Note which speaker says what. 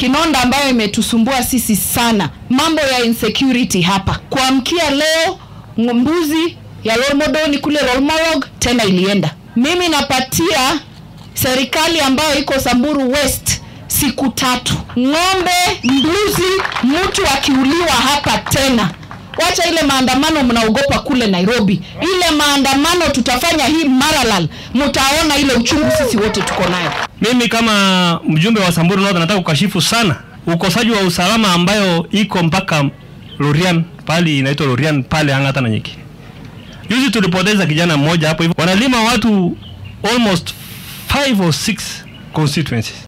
Speaker 1: kinonda ambayo imetusumbua sisi sana, mambo ya insecurity hapa. Kuamkia leo mbuzi ya Lolmodoni kule Lolmorog tena ilienda. Mimi napatia serikali ambayo iko Samburu West siku tatu, ng'ombe, mbuzi, mtu akiuliwa hapa tena Wacha ile maandamano mnaogopa kule Nairobi, ile maandamano tutafanya hii Maralal, mtaona ile uchungu sisi wote tuko nayo.
Speaker 2: Mimi kama mjumbe wa Samburu North nataka kukashifu sana ukosaji wa usalama ambayo iko mpaka Lorian pale inaitwa Lorian pale Ang'ata na Nyeki. Juzi tulipoteza kijana mmoja hapo hivyo, wanalima watu almost 5 or 6 constituencies.